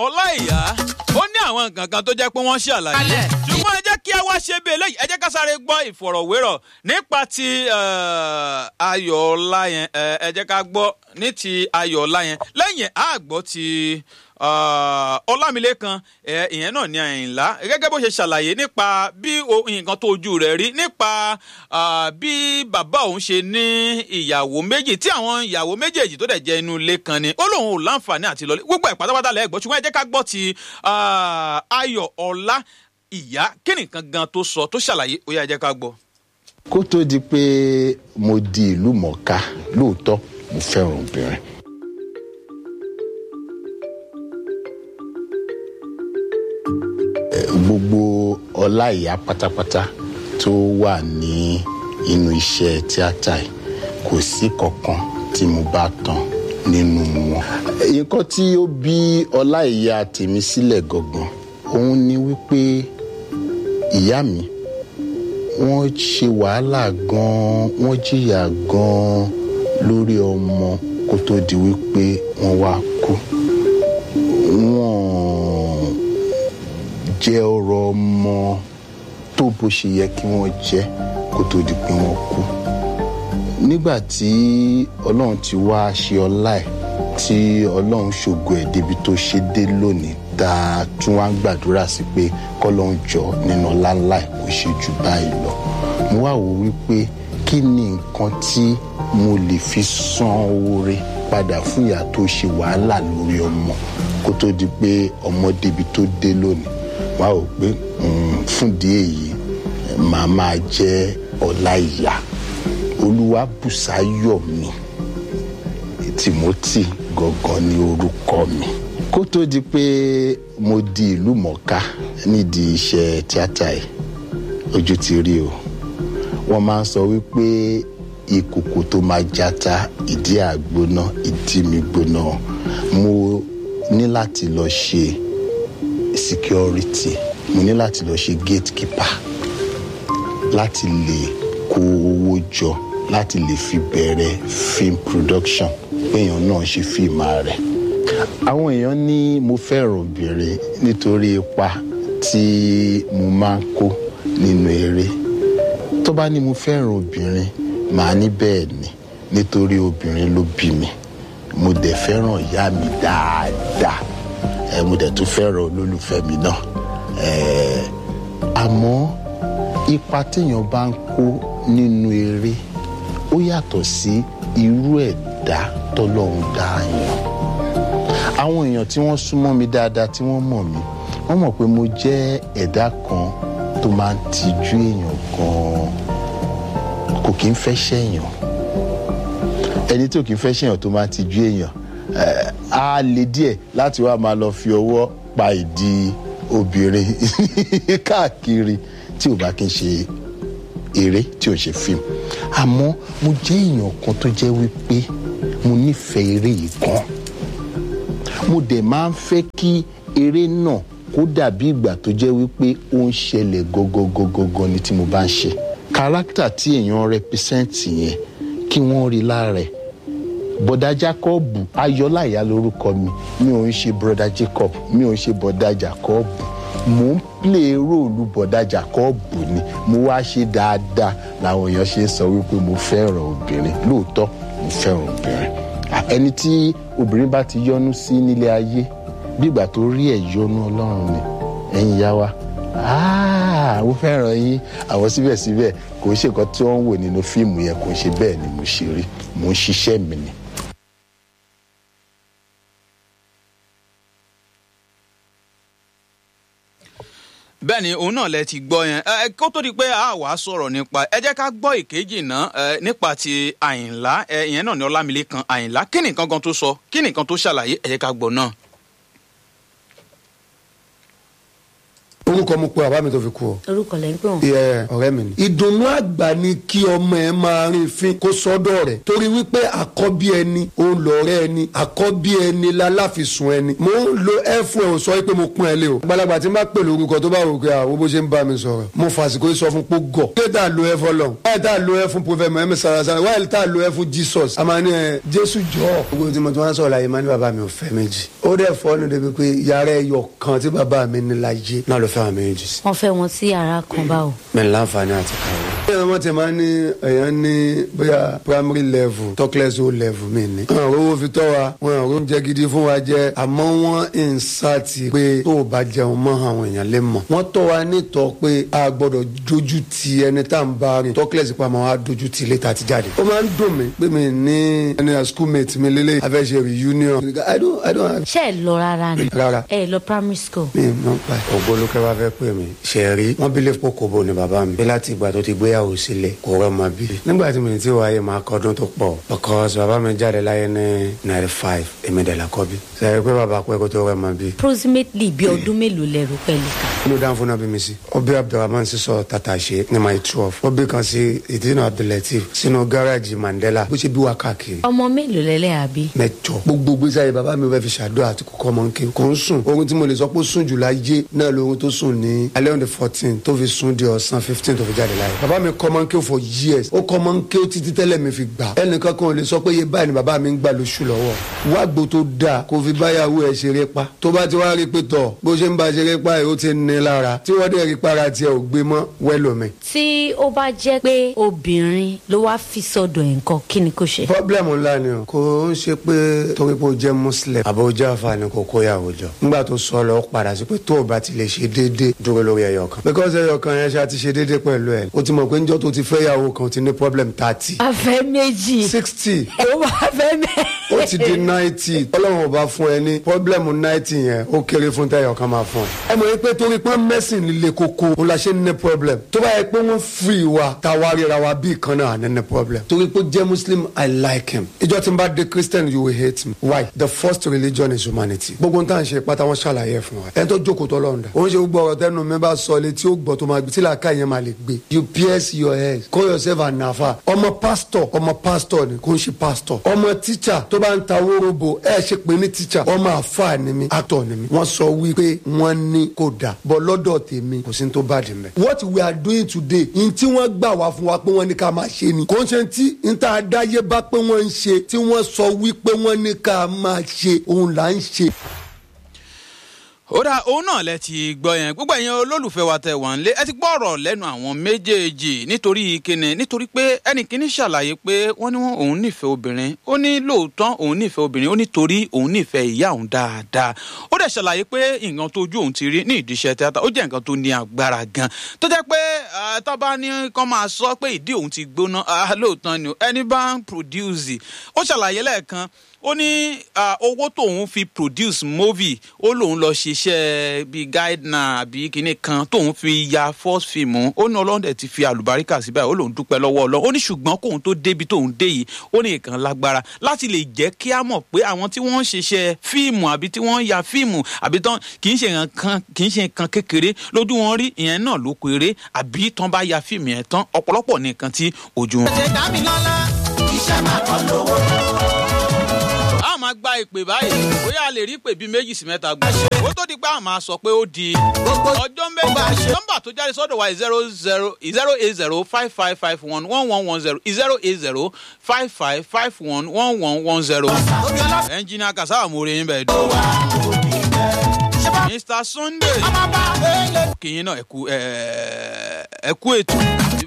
ọláìyá ó ní àwọn nǹkan kan tó jẹ́ pé wọ́n ṣàlàyé Alẹ́. ṣùgbọ́n ẹ jẹ́ kí a wá ṣe bí eléyìí ẹ jẹ́ ká sáré gbọ́ ìfọ̀rọ̀wérọ̀ nípa ti eh, ayọ̀ ọlá yẹn eh, ẹ jẹ́ ká gbọ́ ní ti ayọ̀ ọlá yẹn lẹ́yìn á gbọ́ ti ah, ọlámilékan eh, ìyẹn náà ní àyìnlá gẹ́gẹ́ bó ṣe ṣàlàyé nípa bí o- nǹkan tó ojú rẹ̀ rí nípa ah, bí bàbá òun ṣe ní ìyàwó méjì tí àwọn ìyàwó méjèèjì tó dẹ̀ jẹ́ inú ilé kan ni ó lóun ò láǹfààní àti lọlé gbogbo ẹ̀ pátápátá lẹ́ẹ̀gbọ́ ṣùgbọ́n ẹ jẹ́ ká gbọ́ ti ah, ayọ̀ ọlá ìyá kí nìkan gan tó sọ tó ṣàlàyé ó yá ẹ jẹ́ ká gbọ́. kó tó di pé mo di ìlú mọ̀ọ́ká lóòótọ́ mo fẹ́ràn obìnrin. Eh, gbogbo ọlá ìyá pátápátá tó wà ní inú iṣẹ́ tíátà yìí kò sí kankan tí mo bá tán nínú wọn. Eh, nǹkan tí ó bí ọlá ìyá tèmi sílẹ̀ gangan òun ni wípé ìyá mi wọ́n ṣe wàhálà gan-an wọ́n jìyà gan-an lórí ọmọ kó tó di wípé wọ́n wá kú wọ́n jẹ́ ọ̀rọ̀ ọmọ tó bó ṣe yẹ kí wọ́n jẹ́ kó tó di pé wọ́n kú nígbà tí ọlọ́run ti wá ṣe ọlá ẹ̀ tí ọlọ́run ṣògo ẹ̀ débi tó ṣe dé lónìí tá a tún wá ń gbàdúrà sí pé kọ́lọ́run jọ nínú ọlá ńlá ẹ̀ kó ṣe jù báyìí lọ mo wá wò wípé kí ni nǹkan tí mo lè fi san oore padà fún ìyá tó ṣe wàhálà lórí ọmọ kó tó di pé ọmọ débi tó dé lónìí wá wò pé mm, fúndìí èyí màá máa jẹ́ ọlá ìyá olúwabùsáyọ̀mí timothy gangan ni orúkọ mi kó tó di pé mo di ìlú mọ̀ọ́ká nídìí iṣẹ́ tíátà yìí ojú ti rí o wọ́n máa ń sọ wípé ìkòkò tó máa jata ìdí àgbóná ìdí mi gbóná mo ní láti lọ ṣe security mo ní láti lọ ṣe gatekeeper láti lè kó owó jọ láti lè fi bẹ̀rẹ̀ film production péèyàn náà ṣe fíìmù rẹ̀. àwọn èèyàn ní mo fẹ́ràn obìnrin nítorí ipa tí mo máa ń kó nínú eré tó bá ní mo fẹ́ràn obìnrin màá ní bẹ́ẹ̀ ni nítorí obìnrin ló bí mi mo dẹ̀ fẹ́ràn ìyá mi dáadáa ẹ mo dẹ̀ tún fẹ́ràn olólùfẹ́ mi náà ẹ àmọ́ ipa téèyàn bá ń kó nínú eré ó yàtọ̀ sí irú ẹ̀dá tọ́lọ́run dá yàn àwọn èèyàn tí wọ́n súnmọ́ mi dáadáa tí wọ́n mọ̀ mí wọ́n mọ̀ pé mo jẹ́ ẹ̀dá kan tó máa ń tijú èèyàn gan-an kò kí ń fẹ́ ṣẹ̀yàn ẹni tí ò kí ń fẹ́ ṣẹ̀yàn tó máa ń tijú èèyàn eh, á le díẹ̀ láti wá máa lọ fi ọwọ́ pa ìdí obìnrin káàkiri tí ò bá kí ń ṣe eré tí ò ṣe fíìmù àmọ́ mo jẹ́ èèyàn kan tó jẹ́ wípé mo nífẹ̀ẹ́ eré yìí gan mo dẹ̀ máa ń fẹ́ kí eré náà kó dàbí ìgbà tó jẹ́ wípé ó ń ṣẹlẹ̀ gọ́gọ́gọ́gọ́ ni tí mo bá ń ṣe kárátà tí èèyàn rẹpísẹ́ǹtì yẹn kí wọ́n rí lára ẹ̀ bọ̀dá jacob ayọ́láyà lórúkọ mi mi ò ń ṣe broda jacob mi ò ń ṣe bọ̀dá jacob mò ń plé róòlù bọ̀dá jacob ni mo wá ṣe dáadáa làwọn èèyàn ṣe ń sọ wípé mo fẹ́ràn obìnrin lóòótọ́ mo fẹ́ràn obìnrin À, ẹni tí obìnrin bá ti yọnu sí nílé ayé bí ìgbà tó rí ẹ̀ yọnu ọlọ́run ni ẹ̀yin yá wa Ah, mo fẹ́ràn yín àwọn síbẹ̀síbẹ̀ kò ń ṣe nǹkan tí wọ́n ń wò nínú fíìmù yẹn kò ń ṣe bẹ́ẹ̀ ni mo ṣe rí mo ń ṣiṣẹ́ mi ni. bẹ́ẹ̀ ni òun náà lẹ ti gbọ́ yẹn ẹ kó tó di pé a wàá sọ̀rọ̀ nípa ẹ jẹ́ ká gbọ́ ìkejì náà ẹ nípa ti àyìnlá ẹ ìyẹn náà ní ọlámilékan àyìnlá kí nìkan gan tó sọ kí nìkan tó ṣàlàyé ẹ jẹ́ ká gbọ́ náà. orúkọ mo pe bàbá mi tó fi kú o orúkọ lẹ́ ń pè wọ́n. ìyẹ ọ̀rẹ́ mi ni. ìdùnnú àgbà ni kí ọmọ ẹ máa rin fin kó sọ́dọ̀ rẹ̀ torí wípé àkọ́bí ẹni òun lọ̀rẹ́ ẹni àkọ́bí ẹni láláfisùn ẹni. mo ń lo ẹ fún ẹ ò sọ pé mo pọ́n ẹ lé o. àgbàlagbà tí n bá pè lórúkọ tó bá wò pé àwọn bó ṣe ń bá mi sọ̀rọ̀ mo fàsìkò sọ fún pé gọ̀. ṣé tá a lo ẹ fọlọ wáyé tá a lo ẹ fún prophet mohammed sarasara wáyé tá a lo ẹ fún jesus. a máa ní ẹ jésù jọ. gbogbo tí mo ti wá sọ̀rọ̀ láyé máa ní bàbá mi ò fẹ́ méjì. ó dẹ̀ fọ́ ní débi pé yàrá ẹyọ kan tí bàbá mi ní láyé náà ló fẹ́ àwọn méjì sí wọ́n fẹ́ wọn sí yàrá kan báwo. mẹ́rin láǹfààní àti kàwé. bí wọ́n ti máa ń ní èèyàn ní bóyá primary level talkless o level mi ní. wọn ò rówó fi tọ́ wa wọn ò rówó jẹ gidi fún wa jẹ àmọ́ wọ́n ń sáàtì pé tó o bá jẹun mọ́ àwọn èèyàn lè mọ̀. wọ́n tọ́ wa nítọ́ pé a gbọ́dọ̀ dojú ti ẹni tá à ń bá rìn talkless pa máa wá dojú ti ilé tá a ti jáde. ó máa ń dùn mí pé mi ní ẹni schoolmate mi lélẹ̀ afẹ́ ṣe reunion. I don't I don't have. ṣé ẹ lọ rárá ni. rárá ẹ lọ primary school. mi ò mọ̀ pa ẹ̀. ògbólókẹ́ bá fẹ́ pè mí ṣe rí wọ́n bí lẹ́pọ̀ kóbó ni bàbá mi. bí láti ìgbà tó ti gbéyàwó sílẹ̀ kò rọ́ ma bí. nígbà tí mi ti wáyé máa kọ́dún tó pọ̀ because bàbá mi jáde láyé ní ninety five èmi dẹ̀ la kọ́ bí. sẹ́yìn pé bàbá pẹ́ kó tó rọ́ ma bí. approximately bí ọdún mélòó lẹ́rù pẹ̀lú ká. inú dáhùn fún náà bí mi sí. ọbẹ̀ abdulrahman sísọ tata ṣe ní my twelve. ọbẹ̀ kan sí ìdínà abdulateef sínú gáràjì mandela bó ṣe bí wá káàkiri. ọmọ mélòó lẹ́lẹ́ àbí. mẹ́jọ gbogbo gbèsè ayé bàbá mi fẹ́ fi ṣàdúrà àti kókó ọmọ nkè kò ń sùn ohun tí mo lè sọ pé ó sùn jù láyé náà lóhun tó sùn ní alẹ́ on the fourteen tó fi sùn di ọ̀sán fifteen tó fi jáde láyé bàbá mi kọ́ ọmọ nkè for years ó kọ́ ọmọ nkè títí tẹ́lẹ̀ mi fi gbà ẹnìkan kan ò lè sọ pé iye báyìí ni bàbá mi ń gbà lóṣù lọ́wọ́ wá gbó tó dáa kó fi báyàwó ẹ̀ ṣeré pa tó bá ti wá rí pé tọ̀ bó ṣe ń ba ṣeré pa ẹ̀ ó ti ní lára tí wọ́n dẹ̀ rí para tiẹ̀ ò gbé mọ́ wẹ́lòmí. tí ó bá jẹ́ pé obìnrin ló wá fi sọ́dọ̀ ẹ̀ nǹkan kí ni kò ṣe. pọ́blẹ́mù ńlá ni o kò ń ṣe pé torí pé o jẹ́ muslim àbò o jẹ́ àǹfààní kò kó yàwó jọ nígbà tó sọ lọ ó padà sí pé tó o bá ti lè ṣe déédéé dúró lórí ẹyọ kan because ẹyọ kan yẹn ṣe àti ṣe déédéé pẹ̀lú ẹ̀ o ti mọ̀ pé njọ́ tó ti fẹ́ yàwó kan o ti ní problem thirty afẹ́ méjì. sixty ó máa fẹ́ mẹ́. ó ti di ninety ọlọ́run ò bá fún ẹ ní pọ́blẹ́mù ninety yẹn ó kéré fún tẹ́yọ̀ kan máa fún ẹ. ẹ mọ̀ pé torí pé mẹ́sìn líle koko ó la ṣe ní problem tó bá yẹ pé wọ́n free wa ta wá ríra wa bí kan náà ní ní problem. torí pé jẹ́ muslim i like him ìjọ tí n bá dé christian you will hate me why the first religion is humanity gbogbo nǹkan ṣe pátá wọn ṣàlàyé fún wa ẹni tó jókòó tó lọ́run dà òun ṣe gbogbo ọ̀rọ̀ tẹnu mi bá sọ létí ó gbọ́ tó máa gbé tí làákà yẹn máa lè gbé you pierce your head call yourself an nafa ọmọ pastor ọmọ pastor ni kò ń ṣe pastor ọmọ teacher tó bá ń ta wórobo ẹ ṣe pé ní teacher ọmọ àfa ni mi actor ni mi wọ́n sọ wípé wọ́n ní kò dà bọ́ lọ́dọ̀ tèmi kò sí ní tó bá dì mẹ́. what we are doing today n tí wọ́n gbà wá fún wa pé wọ́n ní ká máa ṣe ni kò ń ṣe tí n tá a dáyé bá pé wọ́n ń ṣe tí wọ́n sọ wípé wọ́n ní ká máa ṣe òun là ń ṣe. ó dà òun náà lẹ ti gbọ́ yẹn gbogbo ẹ̀yin olólùfẹ́ wa tẹ̀ wá nílé ẹ ti gbọ́ ọ̀rọ̀ lẹ́nu àwọn méjèèjì nítorí kíni nítorí pé ẹnì kíní ṣàlàyé pé wọ́n ní òun nífẹ̀ẹ́ obìnrin ó ní lóòótọ́ òun nífẹ̀ẹ́ obìnrin ó ní torí òun nífẹ̀ẹ́ ìyá òun dáadáa ó dẹ̀ ṣàlàyé pé nǹkan tójú òun ti rí ní ìdíṣẹ́ tíátà ó jẹ́ nǹkan tó ní agbára gan tó jẹ́ pé tábà ní kán máa sọ pé ìdí òun ti gbóná lóòótọ́ ni ẹni bá ń produce ó ṣàlàyé lẹ́ẹ̀kan ó ní owó tóun fi produce movie ó lóun lọ ṣiṣẹ́ bíi guideline àbí kinní kan tóun fi ya first film ó ní ọlọ́dẹ ti fi àlùbáríkà síbẹ̀ ó lóun dúpẹ́ lọ́wọ́ ọlọ́ ó ní ṣùgbọ́n kóun tó débi tóun dé yìí ó ní nǹkan lágbára láti lè jẹ́ kí á mọ̀ pé àwọn tí wọ́n ń ṣiṣẹ́ fíìmù àbí tí wọ́n ń ya fíìmù àbí tán kì í ṣe nǹkan kì í ṣe nǹkan kékeré lójú wọn rí ìyẹn náà ló péré àbí tán bá ya fíìmù yẹn tán ọ̀pọ̀lọpọ̀ ní nǹkan tí ojú wọn. ṣe dá mi lọ́la iṣẹ́ máa kọ́ lówó. a máa gba ìpè báyìí bóyá a lè rí ìpè bíi méjì sí mẹ́ta gbọ́. ó tó di pé a máa sọ pé ó di ọjọ́ méjì nọ́mbà tó jáde sọ́dọ̀ wa zero zero zero eight zero five five five one one one one zero zero eight zero five five five one one one one zero. ẹnjìnìà kàsáà mo rí yín bẹ́ẹ̀ dùn. mr sunday kìyìn náà ẹ kú ẹ kú ètò